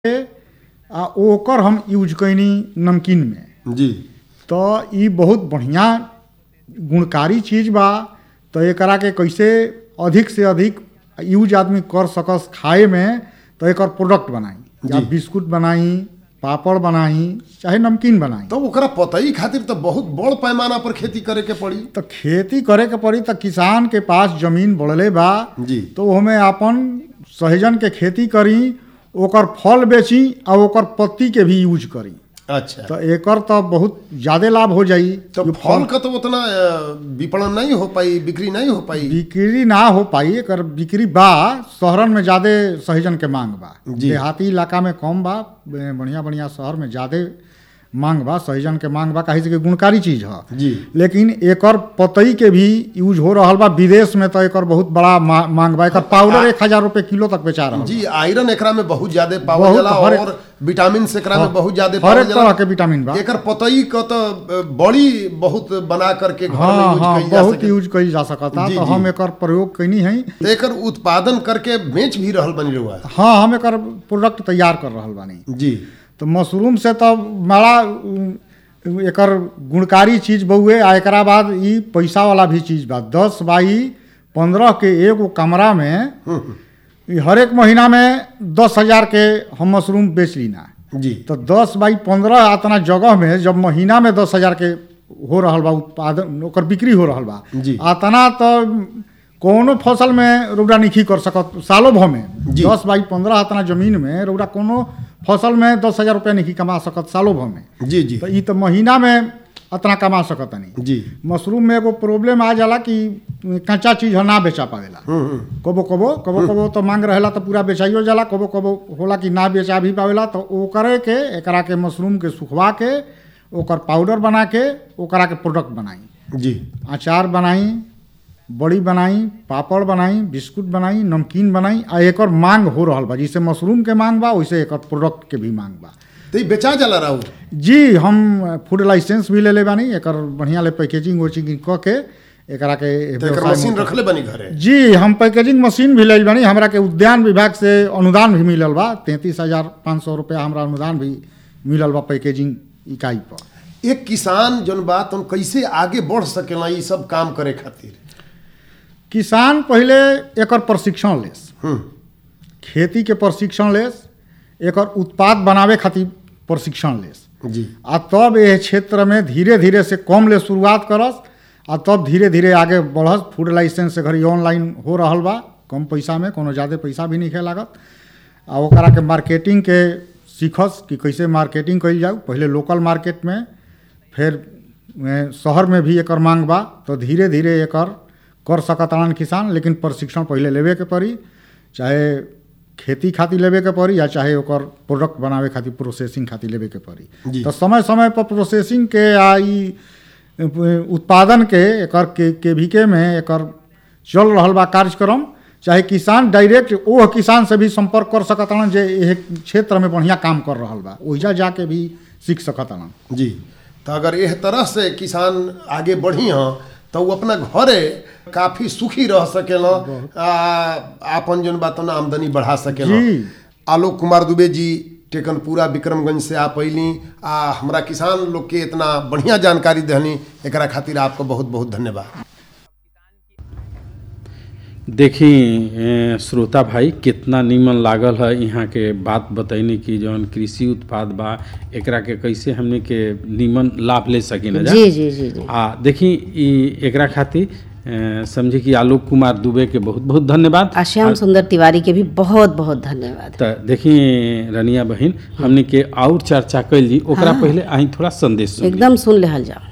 आ ओकर हम यूज कैनी नमकीन में जी तो ई बहुत बढ़िया गुणकारी चीज बा तो एकरा के कैसे अधिक से अधिक यूज आदमी कर सकस खाए में तो एकर प्रोडक्ट बनाई या जी। बिस्कुट बनाई पापड़ बनाई चाहे नमकीन बनाई तो ओकरा पतई खातिर तो बहुत बड़ पैमाना पर खेती करे के पड़ी तो खेती करे के पड़ी तो किसान के पास जमीन बढ़ले बा जी तो ओमे अपन सहजन के खेती करी ओकर फल बेची आ ओकर पत्ती के भी यूज करी अच्छा तो एकर तो बहुत ज्यादा लाभ हो जाई तो जो फल का तो उतना अ, विपणन नहीं हो पाई बिक्री नहीं हो पाई बिक्री ना हो पाई एकर बिक्री बा शहरन में ज्यादा सहजन के मांग बा जी। देहाती इलाका में कम बा बे- बढ़िया बढ़िया शहर में ज्यादा मांग बा सहजन के मांग बा काहे से कि गुणकारी चीज है जी लेकिन एकर पतई के भी यूज हो रहल बा विदेश में तो एकर बहुत बड़ा मा, मांग बा एकर पाउडर एक हजार रुपए किलो तक बेचा रहल जी आयरन एकरा में बहुत ज्यादा पावल बहुत जाला हर- और विटामिन से एकरा में बहुत ज्यादा हर पावल एक जाला तरह के विटामिन बा एकर पतई का तो अ, बड़ी बहुत बना करके घर में हाँ यूज हाँ कईल जा बहुत सके यूज कईल जा सकता जी, तो जी। हम एकर प्रयोग कैनी है तो एकर उत्पादन करके बेच भी रहल बनी रहुआ हाँ हम एकर प्रोडक्ट तैयार कर रहल बानी जी तो मशरूम से तो बड़ा उ, एकर गुणकारी चीज बउए आ एकरा बाद ई पैसा वाला भी चीज बा दस बाई पंद्रह के एगो कमरा में ई हर एक महीना में दस हजार के हम मशरूम बेच लीना जी तो दस बाई पंद्रह इतना जगह में जब महीना में दस हजार के हो रहल बा उत्पादन ओकर बिक्री हो रहल बा जी। अतना तो कोनो फसल में रौदा नहीं कर सकत सालों भर में जी। दस बाई पंद्रह इतना जमीन में रौदा कोनो फसल में दस हजार रुपया नहीं कमा सकत सालों भर में जी जी तो ई तो महीना में इतना कमा सकत नहीं जी मशरूम में एगो प्रॉब्लम आ जाला कि कच्चा चीज ह ना बेचा पावेला हम्म, हम्म। कबो कबो कबो कबो तो मांग रहेला तो पूरा बेचाइयो जाला कबो कबो होला कि ना बेचा भी पावेला तो ओकरे के एकरा के मशरूम के सुखवा के ओकर पाउडर बना के ओकरा के प्रोडक्ट बनाई जी अचार बनाई बड़ी बनाई पापड़ बनाई बिस्कुट बनाई नमकीन बनाई आ एकर मांग हो रहल बा जैसे मशरूम के मांग बा वैसे एकर प्रोडक्ट के भी मांग बा तो ई बेचा जाला रहू जी हम फूड लाइसेंस भी ले ले बानी एकर बढ़िया ले पैकेजिंग वैकेजिंग क के एकरा के तो एकर व्यवसाय में मशीन रखले बनी घरे जी हम पैकेजिंग मशीन भी लेल बानी हमरा के उद्यान विभाग से अनुदान भी मिलल बा तैंतीस हजार पाँच सौ रुपया हमरा अनुदान भी मिलल बा पैकेजिंग इकाई पर एक किसान जौन बात हम कैसे आगे बढ़ सकेला ई सब काम करे खातिर किसान पहले एकर प्रशिक्षण लेस हम्म खेती के प्रशिक्षण लेस एकर उत्पाद बनावे खातिर प्रशिक्षण लेस जी आ तब एह क्षेत्र में धीरे धीरे से कम ले शुरुआत करस आ तब धीरे धीरे आगे बढ़स फूड लाइसेंस से घड़ी ऑनलाइन हो रहल बा कम पैसा में कोनो ज़्यादा पैसा भी नहीं लागत आ ओकरा के मार्केटिंग के सीखस कि कैसे मार्केटिंग कइल जाऊ पहले लोकल मार्केट में फिर ए, शहर में भी एकर मांग बा तो धीरे धीरे एकर कर सकतान किसान लेकिन प्रशिक्षण पहले लेवे के पड़ी चाहे खेती खातिर लेवे के पड़ी या चाहे ओकर प्रोडक्ट बनावे खातिर प्रोसेसिंग खातिर लेवे के जी। पड़ी तो समय समय पर प्रोसेसिंग के आ ई ए, उत्पादन के एकर के केवीके में एकर चल रहल बा कार्यक्रम चाहे किसान डायरेक्ट ओह किसान से भी संपर्क कर सकतान जे एह क्षेत्र में बढ़िया काम कर रहल बा ओहिजा जाके भी सीख सकतान जी तो अगर एह तरह से किसान आगे बढ़ी हाँ तो वो अपना घरे काफी सुखी रह सकेला आ, आपन जौन बात ना आमदनी बढ़ा सकेला जी। आलोक कुमार दुबे जी टेकनपुरा विक्रमगंज से आप अली आ हमरा किसान लोग के इतना बढ़िया जानकारी दहनी एकरा खातिर आपको बहुत बहुत धन्यवाद देखी ए, श्रोता भाई कितना नीमन लागल है यहाँ के बात बतैनी कि जौन कृषि उत्पाद बा एकरा के कैसे हमने के नीमन लाभ ले सकी ना जी जी जी जी आ देखी ई एकरा खातिर ए, समझी कि आलोक कुमार दुबे के बहुत बहुत धन्यवाद आ श्याम सुंदर तिवारी के भी बहुत बहुत धन्यवाद त देखी रनिया बहिन हमने के और चर्चा कैली ओकरा पहले अहीं थोड़ा संदेश सुन ली। एकदम सुन लेहल जाओ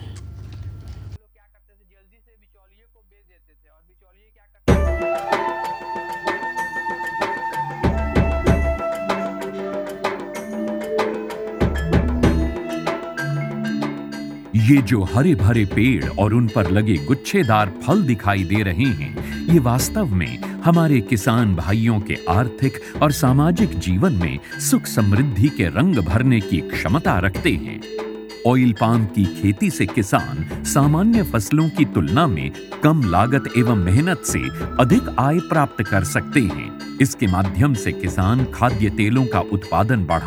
ये जो हरे भरे पेड़ और उन पर लगे गुच्छेदार फल दिखाई दे रहे हैं ये वास्तव में हमारे किसान भाइयों के आर्थिक और सामाजिक जीवन में सुख समृद्धि के रंग भरने की क्षमता रखते हैं ऑयल पाम की खेती से किसान सामान्य फसलों की तुलना में कम लागत एवं मेहनत से अधिक आय प्राप्त कर सकते हैं इसके माध्यम से किसान खाद्य तेलों का उत्पादन बढ़ा